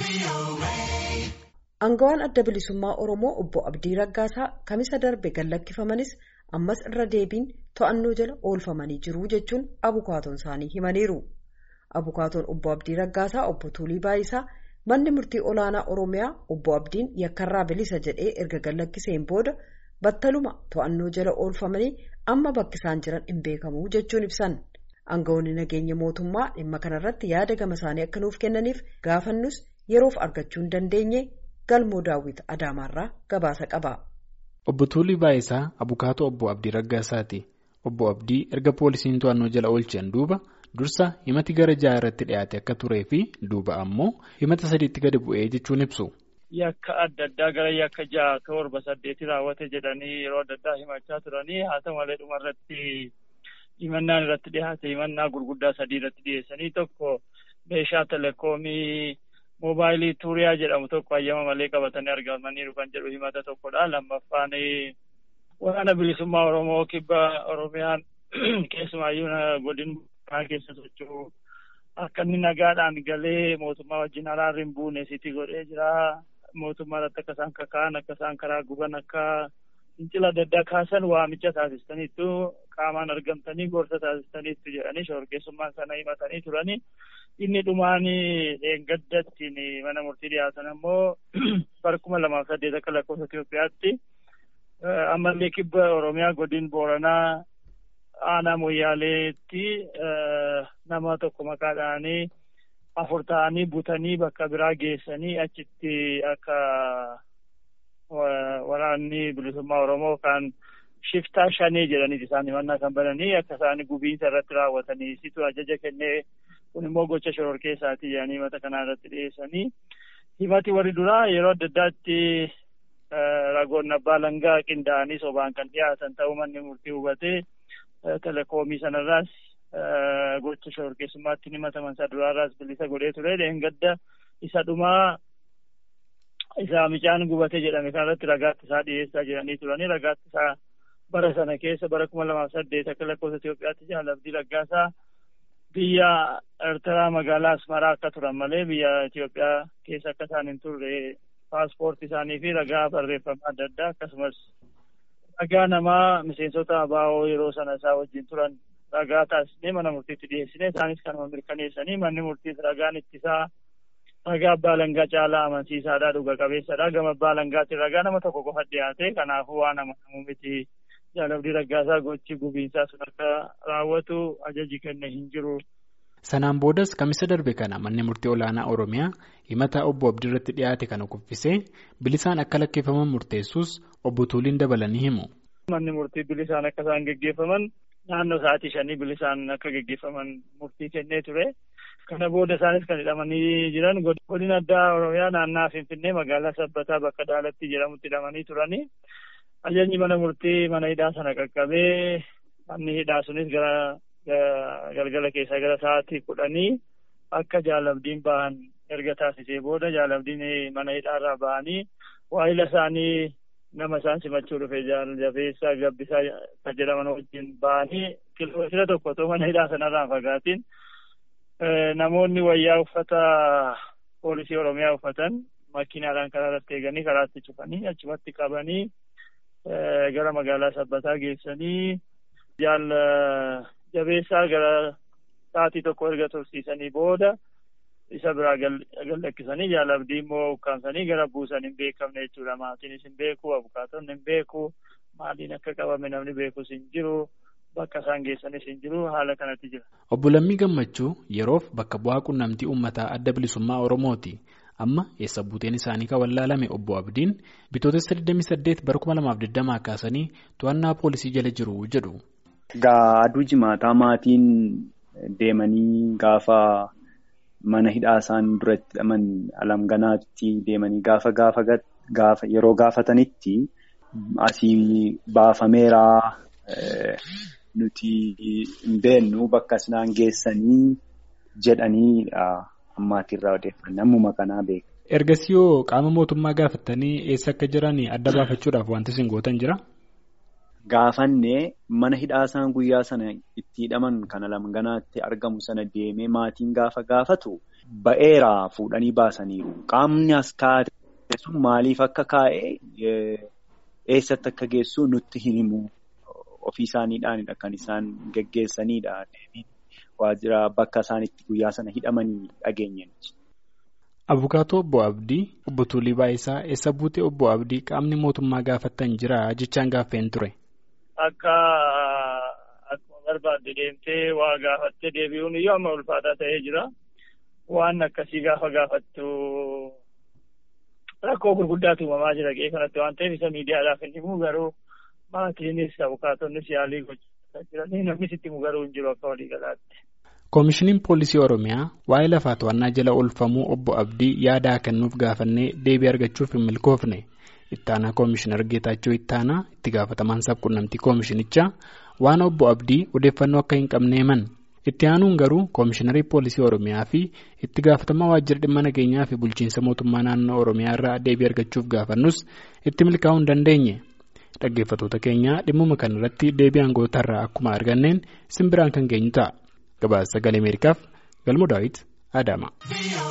Aangawaan adda bilisummaa Oromoo obbo Abdii Raggaasaa kamisa darbe gallakkifamanis ammas irra deebiin to'annoo jala oolfamanii jiru jechuun abukaatoon isaanii himaniiru. Abukaatoon obbo Abdii Raggaasaa obbo Tuulii Baayisaa manni murtii olaanaa Oromiyaa obbo Abdiin yakkarraa bilisa jedhee erga gallakkiseen booda battaluma to'annoo jala oolfamanii amma bakki isaan jiran hin beekamu jechuun ibsan. Aangawoonni nageenya mootummaa dhimma kanarratti yaada gama isaanii akka nuuf kennaniif gaafannus yeroof argachuu hin dandeenye galmoo daawwit Adaamaarraa gabaasa qaba. Obbo Tuulii Baayisaa abukaatoo obbo Abdii Raggaasaati. Obbo Abdii erga poolisiin to'annoo jala oolchan duuba dursa himati gara ja'a irratti dhiyaate akka turee fi duuba ammoo himata sadiitti gadi bu'ee jechuun ibsu. Yakka adda addaa gara yakka ja'a torba saddeeti raawwate jedhanii yeroo adda addaa himachaa turanii haa ta'u malee dhumarratti himannaan irratti dhiyaate himannaa gurguddaa sadii irratti dhiyeessanii tokko meeshaa telekoomii moobaayilii tuuriyaa jedhamu tokko hayyama malee qabatanii argamaniiru kan jedhu himata tokkodha. Lammaffaan waraana bilisummaa Oromoo kibba Oromiyaan keessumaayyuu godin keessa socho'u akka inni nagaadhaan galee mootummaa wajjin araarri hin buune sitti godhee jira. Mootummaa irratti akka isaan kaka'an akka isaan karaa guban akka fincila adda addaa kaasan waamicha taasistaniittu qaamaan argamtanii gorsa taasistaniittu jedhanii shororkeessummaan sana himatanii turanii. Inni dhumaan dheengaddattiin mana murtii dhiyaatan ammoo bara kuma lamaaf saddeet akka lakkoofsa Itoophiyaatti ammallee kibba Oromiyaa godin Booranaa aanaa Moyyaaleetti nama tokko maqaadhaanii afur ta'anii butanii bakka biraa geessanii achitti akka waraanni bilisummaa Oromoo kan shiftaa shanii jedhaniiti isaan himannaa kan bananii akka isaan gubiinsa irratti raawwatanii situ ajaja kennee kun immoo gocha shororkeessaati jedhanii himata kanaa irratti dhiyeessanii himati warri duraa yeroo adda addaatti ragoon abbaa langaa qindaa'anii sobaan kan dhiyaatan ta'uu manni murtii hubatee telekoomii sanarraas gocha shororkeessummaatti himataman isa duraarraas bilisa godhee ture dheengadda isa dhumaa isa micaan gubate jedhame kanarratti ragaatti isaa dhiyeessaa jedhanii turanii ragaatti isaa bara sana keessa bara kuma lamaaf saddeet akka lakkoofsa Itoophiyaatti Jaal Abdii Raggaasaa biyya Eertiraa magaalaa Asmaraa akka turan malee biyya Itoophiyaa keessa akka isaan hin turre paaspoortii isaanii fi ragaa barreeffamaa adda addaa akkasumas ragaa namaa miseensota abaa'oo yeroo sana isaa wajjin turan ragaa taasisnee mana murtiitti dhiyeessine isaanis kanuma mirkaneessanii manni murtiis ragaan ittisaa ragaa abbaa langaa caalaa amansiisaadhaa dhuga qabeessadha gama abbaa langaatti ragaa nama tokko qofa dhiyaate kanaafuu waan amanamu miti Jaal Abdii Raggaasaa gochi gubiinsaa sun akka raawwatu ajaji kenne hin jiru. Sanaan boodas kamisa darbe kana manni murtii olaanaa Oromiyaa himata obbo Abdii irratti dhiyaate kana kuffisee bilisaan akka lakkeeffaman murteessus obbo Tuuliin dabalanii himu. Manni murtii bilisaan akka isaan geggeeffaman naannoo sa'aatii shanii bilisaan akka geggeeffaman murtii kennee ture. Kana booda isaanis kan hidhamanii jiran godina addaa Oromiyaa naannaa Finfinnee magaalaa Sabbataa bakka Daalatti jedhamutti hidhamanii turanii. Ajajni mana murtii mana hidhaa sana qaqqabee manni hidhaa sunis gara galgala keessaa gara sa'aatii kudhanii akka jaalabdiin bahan erga taasisee booda jaalabdiin mana hidhaarraa bahanii waa'ila isaanii nama isaan simachuu dhufe jabeessaa gabbisaa kan jedhaman wajjin bahanii kilomeetira tokko otoo mana hidhaa sanarraa fagaatiin namoonni wayyaa uffata poolisii oromiyaa uffatan makiinaadhaan karaa irratti eeganii karaatti cufanii achumatti qabanii gara magaalaa sabbataa geessanii jaal jabeessaa gara sa'aatii tokko erga tursiisanii booda isa biraa gallakkisanii jaal abdii immoo ukkaamsanii gara buusan hin beekamne jechuudha maatiinis hin beeku abukaatonni hin beeku maaliin akka qabame namni beekus hin jiru bakka isaan geessanis hin jiru haala kanatti jira. Obbo Lammii Gammachuu yeroof bakka bu'aa quunnamtii uummataa adda bilisummaa Oromooti. amma eessa buuteen isaanii kan wallaalame obbo Abdiin bitootessa 28 bara 2020 kaasanii to'annaa poolisii jala jiru jedhu. Gaa aduu jimaataa maatiin deemanii gaafa mana hidhaa isaan duratti hidhaman alamganaatti deemanii gaafa gaafa yeroo gaafatanitti asii baafameeraa nuti hin beennu bakka isaan geessanii jedhanii. Ammaatirraa odeeffannoo ammuma kanaa beeku. Ergasii yoo qaama mootummaa gaafattanii eessa akka jiran adda baafachuudhaaf wanti isin gootan jira? Gaafannee mana hidhaa isaan guyyaa sana itti hidhaman kana lamganaatti argamu sana deemee maatiin gaafa gaafatu ba'eera fuudhanii baasaniiru. Qaamni as kaa'ate sun maaliif akka kaa'e eessatti akka geessu nutti hin himu. Ofii isaaniidhaanidha kan isaan geggeessanidha. Waajjira bakka isaan itti guyyaa sana hidhamanii dhageenye. Abukaatoo obbo Abdii obbo Tuulii Baayisaa eessa buutee obbo Abdii qaamni mootummaa gaafattan jira jechaan gaaffeen ture. Akka akkuma barbaadde deemtee waa gaafattee deebi'uun iyyuu amma ulfaataa ta'ee jira. Waan akkasii gaafa gaafattu rakkoo gurguddaatu uumamaa jira qe'ee kanatti waan ta'eef isa miidiyaadhaaf hin himu garuu maatiinis abukaatonnis yaalii gochaa jiranii namnis itti himu garuu hin jiru akka waliigalaatti. Koomishiniin Poolisii Oromiyaa waa'ee lafaa to'annaa jala oolfamuu obbo Abdii yaada kennuuf gaafannee deebii argachuuf hin milkoofne. Ittaanaa Koomishinar Geetaachoo Ittaanaa itti gaafatamaan sabquunnamtii Koomishinichaa waan obbo Abdii odeeffannoo akka hin qabne himan. Itti aanuun garuu Koomishiinarii Poolisii Oromiyaa fi itti gaafatamaa waajjira dhimma nageenyaa fi bulchiinsa mootummaa naannoo Oromiyaa irraa deebii argachuuf gaafannus itti milkaa'uu hin dandeenye. Dhaggeeffattoota keenyaa dhimmuma kanarratti deebii aangootarraa akkuma arganneen simbiraan kan geenyu ta'a. Gabaasa sagalee Ameerikaaf Galmoo Daawit Adama.